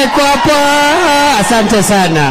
iko hapa. Asante sana.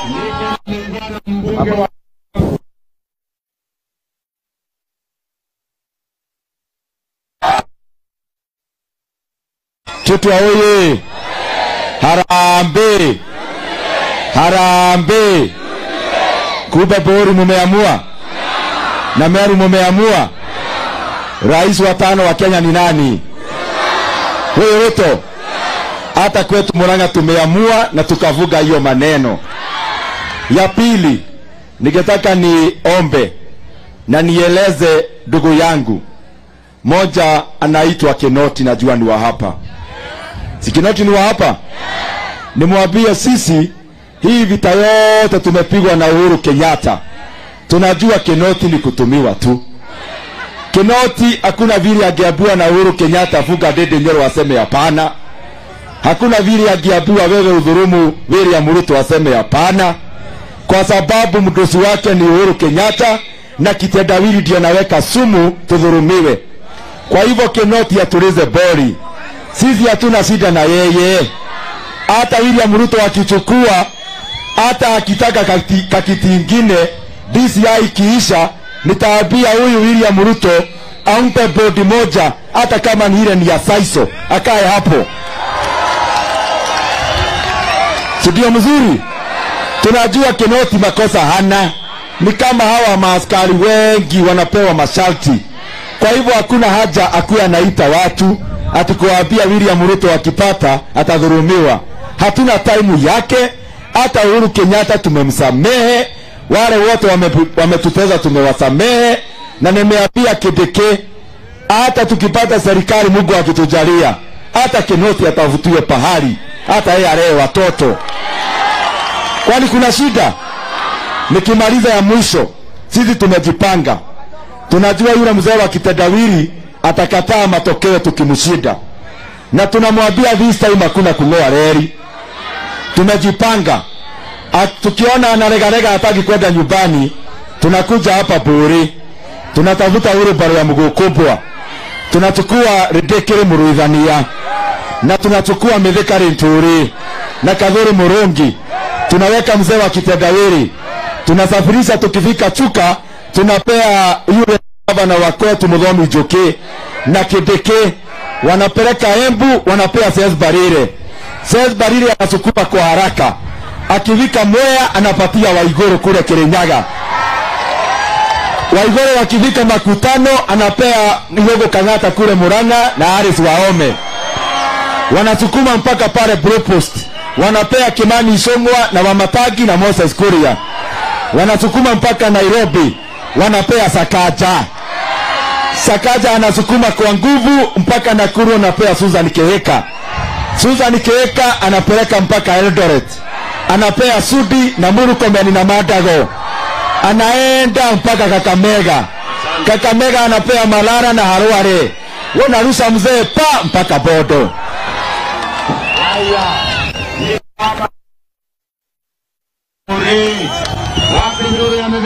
Tutwa oye! Harambe! Harambe! Kumbe Bori mumeamua na Meru mumeamua. Rais wa tano wa Kenya ni nani? Huyo Ruto. Hata kwetu Murang'a tumeamua na tukavuga hiyo maneno. Ya pili, ningetaka niombe na nieleze ndugu yangu moja, anaitwa Kinoti, najua ni wa hapa. Si Kinoti ni wa hapa? Nimwambie sisi hii vita yote tumepigwa na Uhuru Kenyatta, tunajua Kinoti ni kutumiwa tu. Kinoti hakuna vile angeambiwa na Uhuru Kenyatta vuga dede Nyoro aseme hapana. Hakuna vile angeambiwa wewe udhurumu William Ruto aseme hapana, kwa sababu mdosi wake ni Uhuru Kenyatta na kitendawili ndio anaweka sumu tudhurumiwe. Kwa hivyo Kinoti atulize bori, sisi hatuna shida na yeye. Hata William Ruto akichukua, hata akitaka kakiti, kakiti ingine DCI ikiisha, nitaambia huyu William Ruto ampe bodi moja, hata kama ni ile ni ya Saiso, akae hapo, si ndio mzuri? Tunajua Kinoti makosa hana, ni kama hawa maaskari wengi wanapewa masharti. Kwa hivyo hakuna haja akuwe anaita watu ati kuwaambia William Ruto akipata atadhurumiwa. Hatuna taimu yake. Hata Uhuru Kenyatta tumemsamehe, wale wote wame- wametupeza tumewasamehe, na nimeambia Kideke, hata tukipata serikali, Mungu akitujalia, hata Kinoti atavutiwe pahali, hata yeye alee watoto, kwani kuna shida? Nikimaliza ya mwisho, sisi tumejipanga, tunajua yule mzee wa kitendawili atakataa matokeo tukimshinda, na tunamwambia this time hakuna kung'oa reli. Tumejipanga, A- tukiona anaregarega hataki kwenda nyumbani, tunakuja hapa Buri, tunatafuta wheelbarrow ya mguu kubwa, tunachukua Ridikiri Muruithania na tunachukua Mithikari Nturi na Kadhuri Murungi, tunaweka mzee wa kitendawili, tunasafirisha. Tukifika Chuka, tunapea yule gavana wa kwetu Muthomi Njuki na Kidiki, wanapeleka Embu, wanapea Ses Barire. Ses Barire anasukuma kwa haraka, akifika Mwea anapatia Waiguru kule Kirinyaga. Waiguru wakifika makutano anapea Igogo Kang'ata kule Murang'a na Aris Waome wanasukuma mpaka pale Blue Post, wanapea Kimani Ichung'wa na Wamatagi na Moses Kuria, wanasukuma mpaka Nairobi, wanapea Sakaja. Sakaja anasukuma kwa nguvu mpaka Nakuru, anapea Susan Keheka. Susan Keheka anapeleka mpaka Eldoret, anapea Sudi na Murkomen na Madago, anaenda mpaka Kakamega. Kakamega anapea Malara na Harware, wanarusha mzee pa mpaka Bodo. Wapi nuru ya